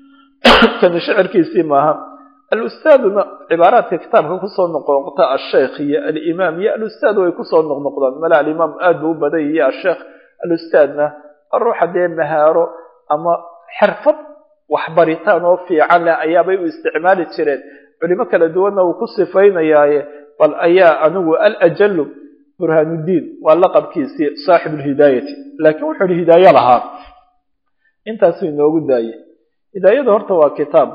kani shicirkiisii maaha alustaaduna cibaaraadka kitaabka kusoo noqnoqta asheekh iyo alimaam iyo alustaad way kusoo noqnoqdaan mala alimaam aad buu u badan yahiy asheekh alustaadna ruuxa dee mahaaro ama xirfad waxbaritaan oo fiican leh ayaabay u isticmaali jireen culimo kala duwanna uu ku sifaynayaaye bal ayaa anigu alajalu burhaanuddiin waa laqabkiisii saaxib lhidaayati laakiin wuxuu ihi hidaayo lahaa intaasuu inoogu daayey hidaayada horta waa kitaab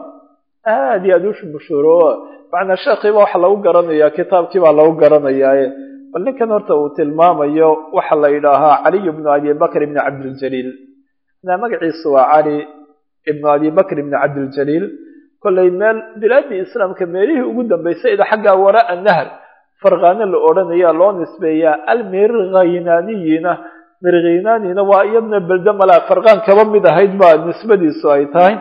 aad iyo aad u mashhuuro macnaa sheekhiiba waxa lagu garanayaa kitaabkii baa lagu garanayaaye bal ninkan horta uu tilmaamayo waxa la yidhaahaa caliy bnu abi bakr ibni cabdiljaliil na magaciisu waa cali ibnu abi bakr ibni cabdiljaliil kollay meel bilaadii islaamka meelihii ugu dambaysay ida xaggaa waraa nahr farqaano la odhanaya loo nisbeeyaa almirghaynaniyina mirghaynanina waa iyadna belde malaa farqaan kaba mid ahayd baa nisbadiisu ay tahay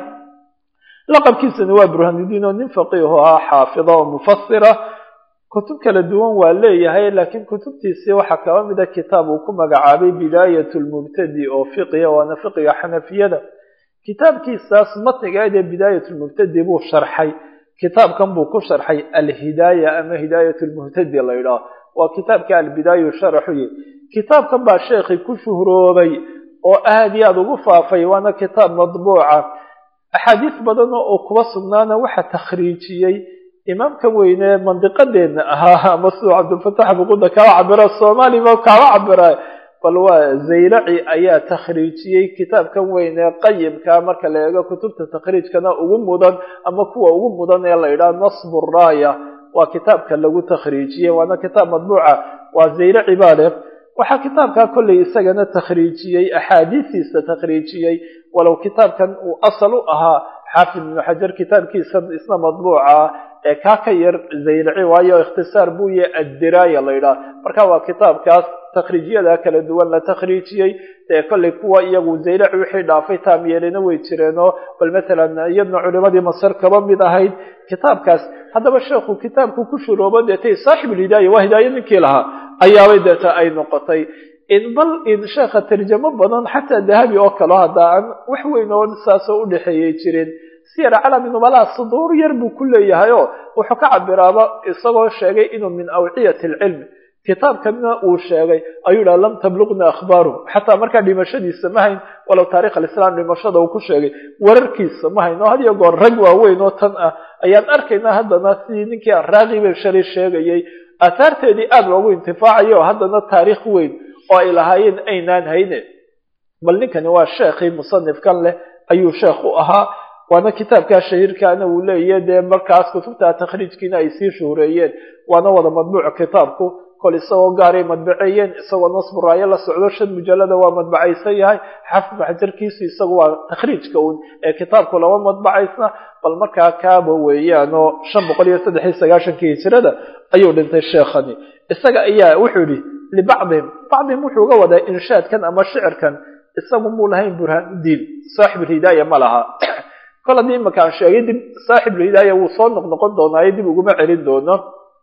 laqabkiisana waa burhanudiin oo nin faqiihu ahaa xaafida oo mufasira kutub kala duwan waa leeyahay laakiin kutubtiisii waxaa kaba mida kitaab uu ku magacaabay bidaayat lmubtadi oo fiqiya waana fiqiga xanafiyada kitaabkiisaas matnigeed ee bidaayat lmubtadi buu sharxay kitaabkan buu ku sharxay alhidaaya ama hidaayat lmuhtadi la yidhaah waa kitaabka albidaayu sharaxuye kitaabkan baa sheekhi ku shuhroobay oo aad iyo aada ugu faafay waana kitaab madbuuca axaadiis badan oo kuba sugnaana waxaa takhriijiyey imaamka weyne mandiqadeena ahaa ama siduu cabdilfatax buquda kaba cabira soomaaliba kaba cabira bal waa zaylaci ayaa takhriijiyey kitaabkan weyne qayimka marka la eego kutubta takhriijkana ugu mudan ama kuwa ugu mudan ee la yidhaha nasbu raaya waa kitaabka lagu takhriijiyey waana kitaab madbuuca waa zaylaci baa leh waxaa kitaabkaa kollay isagana takhriijiyey axaadiistiisa takhriijiyey walow kitaabkan uu asal u ahaa xaafid ibnu xajar kitaabkiisa isna madbuuca ee kaa ka yar zaylaci waayo ikhtisaar buu yahay addiraaya la yidhaha marka waa kitaabkaas takhriijyada kala duwan la takhriijiyey dee kollay kuwa iyagu zaylaci wixii dhaafay taam yeelina way jireenoo bal matalan iyadna culimadii masar kaba mid ahayd kitaabkaas haddaba sheekhu kitaabku ku shuroobo deetay saaxibulhidaaya waa hidaayo ninkii lahaa ayaabay deeta ay noqotay bal in sheekha tarjamo badan xataa dahabi oo kale hadda aan wax weyn oo saasoo udhexeeyey jirin siyar calami nubalaha suduur yar buu ku leeyahay oo wuxuu ka cabiraaba isagoo sheegay inuu min awciyati alcilmi kitaabkana uu sheegay ayuu dhaha lam tabluqna akhbaaru xataa markaa dhimashadiisa ma hayn walow taarikh alislam dhimashada uu ku sheegay wararkiisa ma hayn oo had iyo goor rag waaweyn oo tan ah ayaan arkaynaa haddana sidii ninkii araaqiba shalay sheegayay aahaarteedii aada loogu intifaacayo oo haddana taariikh weyn oo ay lahaayeen aynaan hayne bal ninkani waa sheekhii musanifkan leh ayuu sheekh u ahaa waana kitaabkaa shahiirkaana uu leeyahy dee markaas kutubta takhriijkiina ay sii shuhureeyeen waana wada madbuuc kitaabku kol isagoo gaaray madbaceeyeen isagoo nasburaayo la socdo shan mujallada waa madbacaysan yahay xafid maxjarkiisu isagu waa takhriijka uun ee kitaabku lama madbacaysna bal markaa kaaba weeyaan oo shan boqol iyo saddex iyo sagaashankii hijirada ayuu dhintay sheekhani isaga ayaa wuxuu yihi libacdihim bacdihim wuxuu uga wadaa inshaadkan ama shicirkan isagu muu lahayn burhaanuddiin saaxibulhidaaya ma laha kol haddii imaka aan sheegay dib saaxibulhidaaya wuu soo noqnoqon doonaayo dib uguma celin doono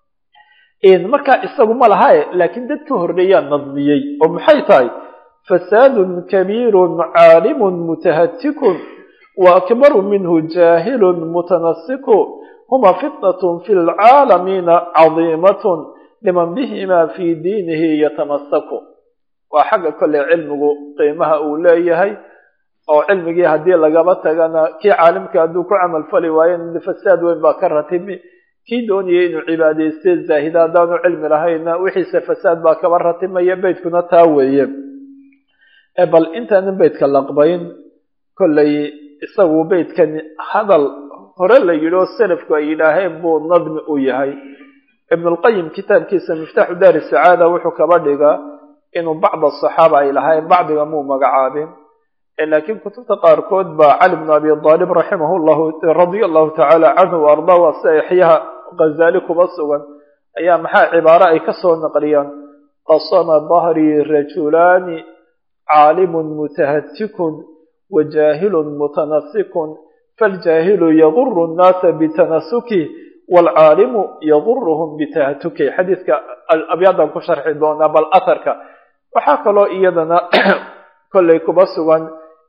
markaa isagu ma lahae laakiin dad ka horreeyaa nadmiyey oo maxay tahay fasaadun kabiirun caalimun mutahatikun wa akbaru minhu jaahilun mutanasiku huma fitnatun fi lcaalamiina cadiimatun liman bihima fii diinihi yatamasaku waa xagga kolley cilmigu qiimaha uu leeyahay oo cilmigii haddii lagaba tagana kii caalimka hadduu ku camal fali waayo fasaad weyn baa ka ratimi kii doonayay inuu cibaadayste zaahida haddaanu cilmi lahayna wixiise fasaad baa kaba ratimaya beytkuna taa weeye bal intaanan beytka laqbayn kollay isagu beytkan hadal hore la yidhi oo selafku ay yidhaaheen buu nadmi u yahay ibnulqayim kitaabkiisa miftaaxu daari sacaada wuxuu kaba dhigaa inuu bacd asaxaaba ay lahaayeen bacdiga muu magacaabin laakiin kutubta qaarkood baa cali bnu abi aalib raximah llahu radia allahu tacaala canhu wa ardaa waa si exyaha ghazaali kuba sugan ayaa maxaa cibaaro ay ka soo naqliyaan qasama dahrii rajulaani caalimun mutahatikun wa jaahilun mutanasikun faljaahilu yaguru nnaasa bitanasuki waalcaalimu yaguruhum bitahatuki xadiidka abyaadan ku sharxi doonaa bal aharka waxaa kaloo iyadana kollay kuba sugan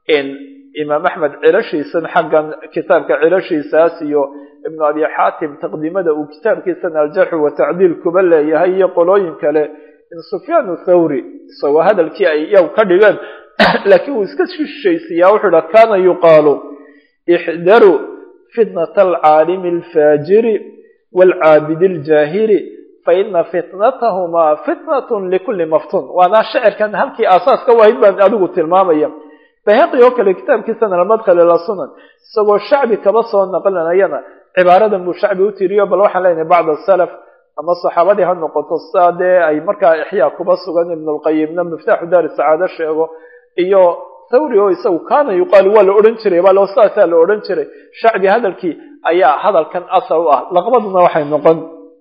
imaam axmed cilashiisan xaggan kitaabka cilashiisaas iyo ibnu abi xaatim taqdiimada uu kitaabkiisan aljarxu watacdiil kuba leeyahay iyo qolooyin kale in sufyaan thawri isagoo hadalkii ay iyagu ka dhigeen laakiin uu iska shishaysiyaa wuxuu idha kaana yuqaalu ixdaruu fitnata alcaalimi alfaajiri waalcaabidi aljaahili faina fitnatahumaa fitnatun likulli maftun waana shicirkan halkii aasaaska wahayd baan adigu tilmaamaya bayhaqi oo kale kitaabkiisana almadkhal ila sunan isagoo shacbi kaba soo naqlinayana cibaaradan buu shacbi u tiriyo bal waxaan leenahay bacd asalaf ama saxaabadii ha noqoto saa dee ay markaa ixyaa kuba sugan ibnulqayimna miftaaxu daari sacaado sheego iyo thawri oo isagu kaana yuqaalu waa la odhan jiray bal saasaa la odhan jiray shacbi hadalkii ayaa hadalkan asal u ah laqbaduna waxay noqon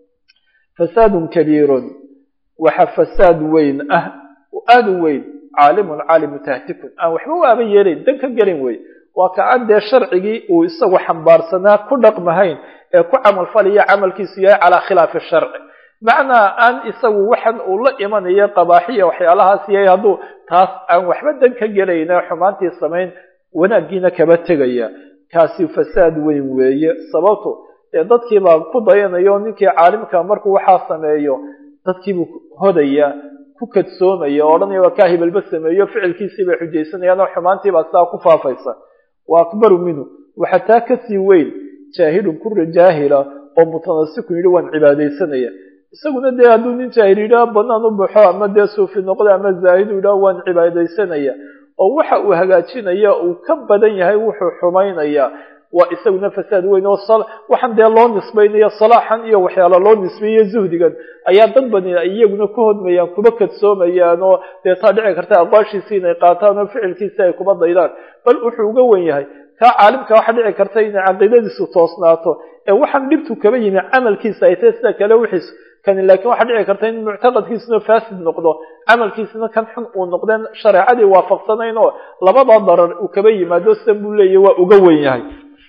fasaadun kabiirun waxa fasaad weyn ah aada u weyn caalimun caalimu tahtikun aan waxba u aaban yeelayn dan ka gelin wey waa ka aan dee sharcigii uu isagu xambaarsanaa ku dhaqmahayn ee ku camalfalaya camalkiisu yahay calaa khilaafi sharci macnaa aan isagu waxan uu la imanayo qabaaxiya waxyaalahaas yahay hadduu taas aan waxba dan ka gelayna xumaantii samayn wanaaggiina kaba tegaya kaasi fasaad weyn weeye sababto dee dadkiibaa ku dayanayo ninkii caalimka markuu waxaa sameeyo dadkiibuu hodaya ku kadsoomaya o odhanaya waa kaa hibalba sameeyo ficilkiisii bay xujaysanayaan oo xumaantiibaa sidaa ku faafaysa wa akbaru minhu waxaa taa kasii weyn jaahilun kura jaahila oo mutanasikun yidhi waan cibaadaysanaya isaguna dee hadduu nin jaahil yidhaha banaan u baxo ama dee suufi noqda ama zaahidu yidhaha waan cibaadaysanaya oo waxa uu hagaajinaya uu ka badan yahay wuxuu xumaynaya waa isaguna fasaad weyn oo waxaan dee loo nisbaynayo salaaxan iyo waxyaala loo nisbeeyo zuhdigan ayaa dad bani ay iyaguna ku hodmayaan kuba kadsoomayaan oo dee taa dhici karta aqwaashiisii inay qaataan oo ficilkiisi ay kuba daydaan bal wuxuu uga wen yahay kaa caalimka waxa dhici karta inay caqiidadiisu toosnaato ee waxaan dhibtu kaba yimi camalkiisa ay tahay sida kale wixiis kani laakiin waxaa dhici karta in muctaqadkiisuna faasid noqdo camalkiisuna kan xun uu noqdeen shareecadii waafaqsanayn oo labadaa darar uu kaba yimaado sida buu leeyahy waa uga wen yahay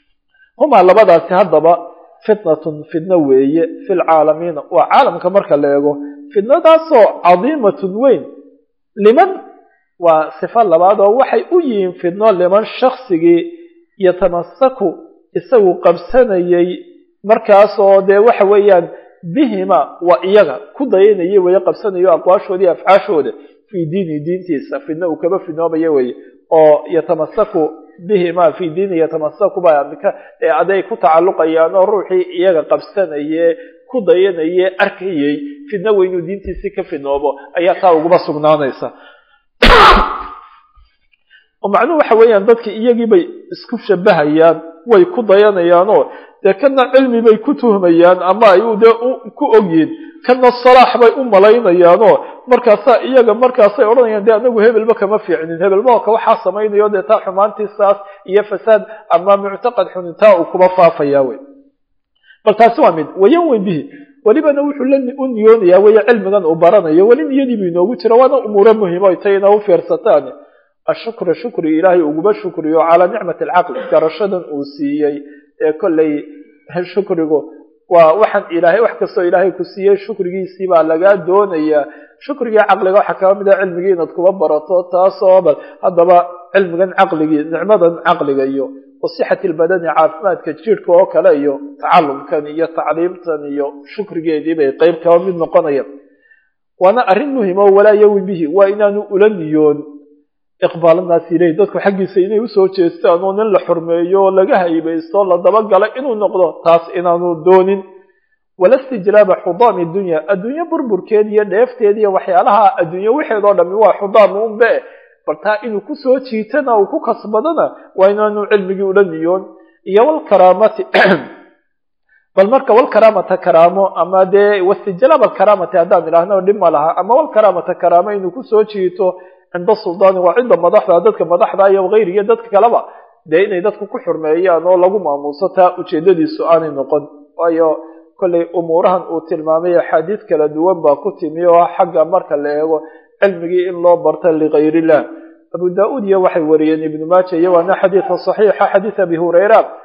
humaa labadaasi haddaba fitnatun fidno weeye fi lcaalamiina waa caalamka marka la eego fidnadaasoo cadiimatun weyn liman waa sifo labaad oo waxay u yihiin fidno liman shaksigii yatamasaku isagu qabsanayay markaasoo dee waxa weeyaan bihima waa iyaga ku dayanaya weye qabsanayo aqwaashooda iyo afcaashooda fii diini diintiisa fidno uu kaba fidnoobaya weye oo yatamasaku bihima fi diini yatamasaku ba aday ku tacalluqayaan oo ruuxii iyaga qabsanaye ku dayanaye arkayay fidno weynuu diintiisii ka fidnoobo ayaa taa uguma sugnaanaysa oo macnuhu waxa weeyaan dadki iyagii bay isku shabahayaan way ku dayanayaanoo dee kana cilmi bay ku tuhmayaan ama ay dee ku ogyihin kana salaax bay u malaynayaanoo markaasaa iyaga markaasay odhanayaan dee anagu hebelba kama fiicnin hebelmaoka waxaa samaynayo dee taa xumaantiisaas iyo fasaad ama muctaqad xunin taa uu kuba faafaya wey bal taasi waa mid wayan weyn bihi welibana wuxuu la u niyoonayaa weye cilmigan uu baranayo weli niyadiibu inoogu jira waana umuuro muhimo ay tay ina u fiirsataan ashukra shukri ilaahay uguba shukriyo calaa nicmati alcaqli garashadan uu siiyey ee kollay shukrigu waa waxaan ilaahay wax kastoo ilaahay ku siiyey shukrigiisii baa lagaa doonayaa shukrigii caqliga waxaa kaba mid a cilmigii inaad kuba barato taasoo bal haddaba cilmigan caqligii nicmadan caqliga iyo wasixati lbadani caafimaadka jirhka oo kale iyo tacalumkan iyo tacliimtan iyo shukrigeedii bay qeyb kaba mid noqonayaan waana arrin muhima oo walaa yawi bihi waa inaanu ula niyoon iqbaalanaasi ileyh dadku xaggiisa inay usoo jeestaan oo nin la xurmeeyo oo laga haybaysto la dabagala inuu noqdo taas inaanu doonin wala istijlaaba xudaami dunya adduunye burburkeed iyo dheefteed iyo waxyaalaha adduunye waxeed oo dhami waa xudaam unbe bal taa inuu kusoo jiitana uu ku kasbadana waa inaanu cilmigii ula niyoon iyo walkaraamati bal marka walkaraamata karaamo ama dee wastijlaab alkaraamati haddaan idhaahno dhib ma laha ama walkaraamata karaamo inuu kusoo jiito cinda suldaani waa cidda madaxda dadka madaxda iyo hayri iyo dadka kaleba dee inay dadku ku xurmeeyaan oo lagu maamuuso taa ujeedadiisu aanay noqon waayo kollay umuurahan uu tilmaamay axaadiis kala duwan baa ku timi oo xagga marka la eego cilmigii in loo barta ligayr illah abu da-uud iyo waxay wariyeen ibnu maaja iyo waana xadiida saxiixa xadiid abi hurayra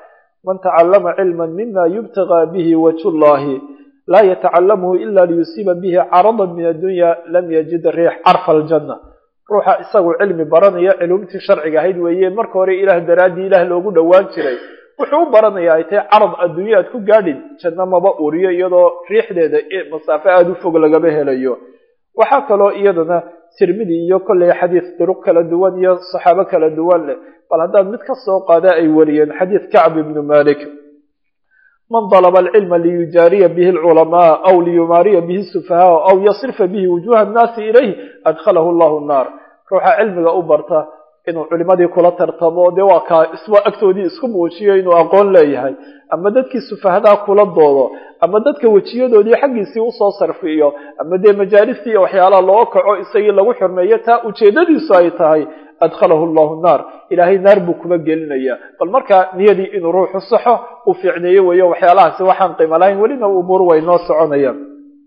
man tacallama cilma mima yubtagaa bihi wajhu llahi laa yatacalamuhu ila liyusiiba bihi caradan min addunya lam yajid riix carfa aljanna ruuxa isagu cilmi baranaya culumtii sharciga ahayd weeye marka hore ilaah daraaddii ilaah loogu dhowaan jiray wuxuu u baranaya ay tahay carad adduunya aad ku gaadhin janno maba uriyo iyadoo riixdeeda masaafo aada u fog lagama helayo waxaa kaloo iyadana tirmidi iyo kolley xadiis duruq kala duwan iyo saxaabo kala duwan leh bal haddaad mid ka soo qaada ay wariyeen xadiis kacb ibnu malik man dalaba alcilma liyujaariya bihi alculamaa aw liyumaariya bihi sufahaa aw yasrifa bihi wujuha annaasi ilayh adkhalahu allahu nnaar ruuxa cilmiga u barta inuu culimadii kula tartamo dee waa kaa iswa agtoodii isku muujiyo inuu aqoon leeyahay ama dadkii sufahadaa kula doodo ama dadka wejiyadoodii xaggiisii usoo sarfiyo ama dee majaalistii iyo waxyaalaha loo kaco isagii lagu xurmeeyo taa ujeedadiisu ay tahay adkhalahu llahu naar ilaahay naar buu kuma gelinaya bal markaa niyadii inuu ruuxu saxo uu fiicneeyo weeyo waxyaalahaasi waxaan qiimo lahayn welina umuur way noo soconayaan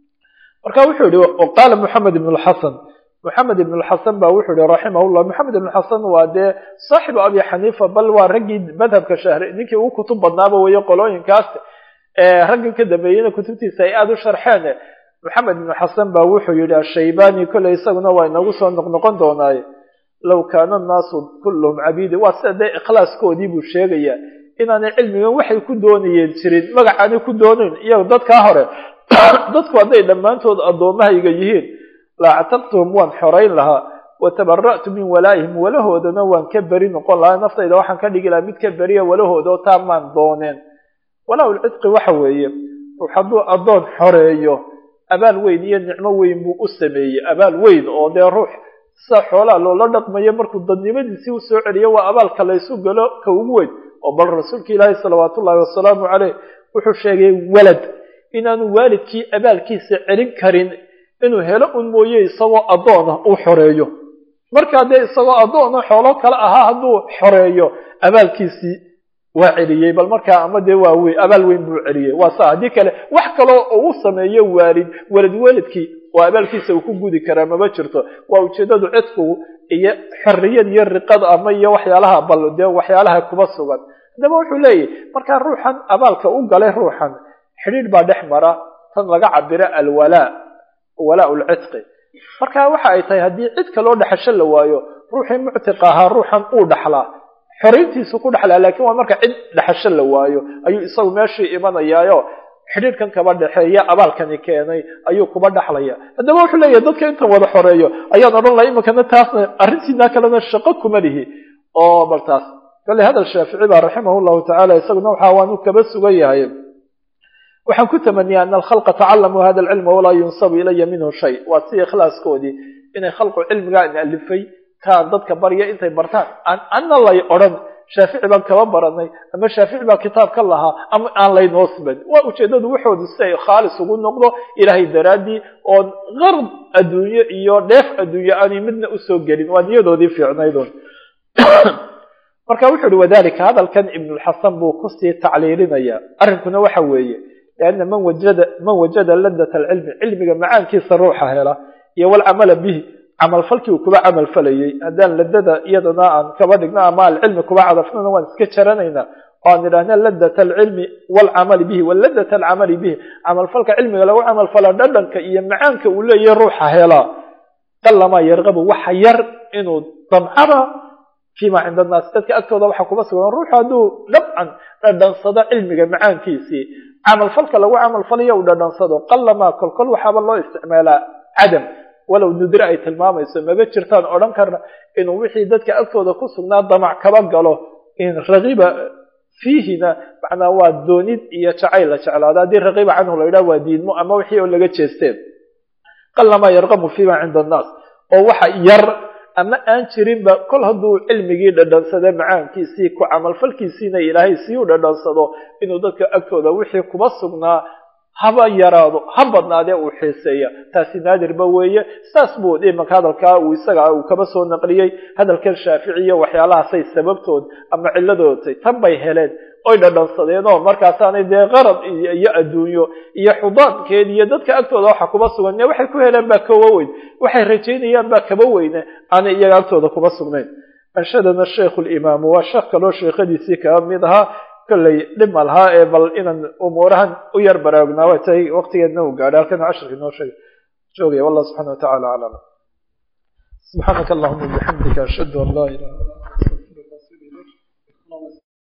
marka wuxuu yihi qaala moxamed ibn lxasan moxamed ibn lxasan ba wuxuu yihi raximahullah moxamed ibn xasan waa dee saaxibu abi xaniifa bal waa raggii madhabka shahri ninkii ugu kutub badnaaba weeye qolooyinkaas raggan ka dambeeyena kutubtiisa ay aada u sharxeen moxamed ibn xasan ba wuxuu yihi ashaybani kolley isaguna waa inagu soo noqnoqon doonaaye low kaana annaasu kulluhum cabiidi waa sida dee ikhlaaskoodii buu sheegaya inaanay cilmigan waxay ku doonayeen jirin magacaanay ku doonayn iyago dadkaa hore dadku hadday dhammaantood addoommahayga yihiin laactaqtuhum waan xorayn lahaa watabara'tu min walaa'ihim walahoodana waan ka beri noqon lahaa naftayda waxaan ka dhigi lahaa mid ka beriya walahooda oo taa maan dooneen walaa-ulcidqi waxa weeye ruux hadduu addoon xoreeyo abaal weyn iyo nicmo weyn buu u sameeyey abaal weyn oo dee ruux sida xoolaa loola dhaqmayo markuu dadnimadiisii u soo celiyo waa abaalka laysu galo ka ugu weyn oo bal rasuulka ilaahi salawaatu ullahi wasalaamu caleyh wuxuu sheegay walad inaanu waalidkii abaalkiisa celin karin inuu helo un mooye isagoo addoona uu xoreeyo markaa dee isagoo addoona xoolo kale ahaa hadduu xoreeyo abaalkiisii waa celiyey bal markaa ama dee waa wey abaal weyn buu celiyey waa saa haddii kale wax kaloo uu sameeyo waalid walad waalidkii oo abaalkiisa uu ku gudi karaa mama jirto waa ujeedadu cidfigu iyo xorriyad iyo riqad ama iyo waxyaalaha bal dee waxyaalaha kuba sugan haddaba wuxuu leeyahy markaa ruuxan abaalka u galay ruuxan xidhiidh baa dhex mara tan laga cabiro alwalaa walaa lcidqi marka waxa ay tahay haddii cid kaloo dhexasho la waayo ruuxii muctiqa ahaa ruuxan uu dhaxlaa xorayntiisu ku dhexlaa laakiin waa marka cid dhexasho la waayo ayuu isagu meeshii imanayaayo xidhiidhkan kaba dhexeeya abaalkani keenay ayuu kuba dhaxlaya haddaba wuxuu leeyahay dadka intan wada xoreeyo ayaan odhan laha iminkana taasna arrintiina kalena shaqo kuma lihi oo bal taas kale hadal shaafici ba raximah llahu tacala isaguna waxa waanu kaba sugan yahay waxaan ku tamaniya ana alkhalqa tacalamuu hada alcilma walaa yunsabu ilaya minhu shay waa si ikhlaaskoodii inay khalqu cilmigaan alifay kaan dadka barya intay bartaan anna lay odhan shaafici baan kaba baranay ama shaafici baa kitaab ka lahaa ama aan laynoo siban waa ujeedadu waxoodu si ay khaalis ugu noqdo ilaahay daraaddii oon qarb adduunye iyo dheef adduunye aanay midna usoo gelin waa niyadoodii fiicnaydun marka wuxu uhi wadalika hadalkan ibnulxasan buu kusii tacliilinaya arrinkuna waxa weeye lianna man wajada man wajada ladat alcilmi cilmiga macaankiisa ruuxa hela iyo walcamala bihi camalfalkii uu kuba camal falayey haddaan ladada iyadana aan kaba dhigno ama alcilmi kuba cadafnana waan iska jaranaynaa oo aan idhaahna ladat alcilmi walcamali bihi waladat alcamali bihi camalfalka cilmiga lagu camalfala dhadhanka iyo macaanka uu leeyahay ruuxa helaa qalamaa yarqabu waxa yar inuu damcada fima cinda annaas dadka agtooda waxaa kuba sugan ruuxu hadduu dhabcan dhadhansado cilmiga macaankiisii camalfalka lagu camalfalayo uu dhadhansado qalamaa kolkol waxaaba loo isticmaalaa cadam walow nudre ay tilmaamayso maba jirtaan odhan karna inuu wixii dadka agtooda ku sugnaa damac kaba galo in rakiba fiihina macnaa waa doonid iyo jacayl la jeclaado haddii rakiba canhu la yidhaha waa diidmo ama wixii oo laga jeesteen qalamaa yarqamu fima cinda annaas oo waxa yar ama aan jirinba kol hadduu cilmigii dhadhansada macaankiisii ku camalfalkiisiina ilaahay sii u dhadhansado inuu dadka agtooda wixii kuba sugnaa haba yaraado ha badnaadee uu xiiseeya taasi naadirba weeye saas buu imanka hadalkaa uu isaga uu kaba soo naqliyey hadalkan shaaficiya waxyaalahaasay sababtood ama cilladoodtay tan bay heleen oy dhadhansadeen oo markaasaanay dee qarad iyo adduunyo iyo xudaankeed iyo dadka agtooda waxa kuba sugan waxay ku heleen baa kaba weyn waxay rajaynayaan baa kaba weyne aanay iyaga agtooda kuba sugnayn anshadana shaykhu limaamu waa sheekh kaloo sheekhadiisii kaba mid ahaa kolley dhib ma lahaa ee bal inaan umuurahan u yar baraagnaa way tahay waqtigeedna uu gaadhay halkan casharka inoo sheegay joogaya wallah subxana wa tacala aclam subxaanaka allahuma bixamdika ashhadu an laa ilaha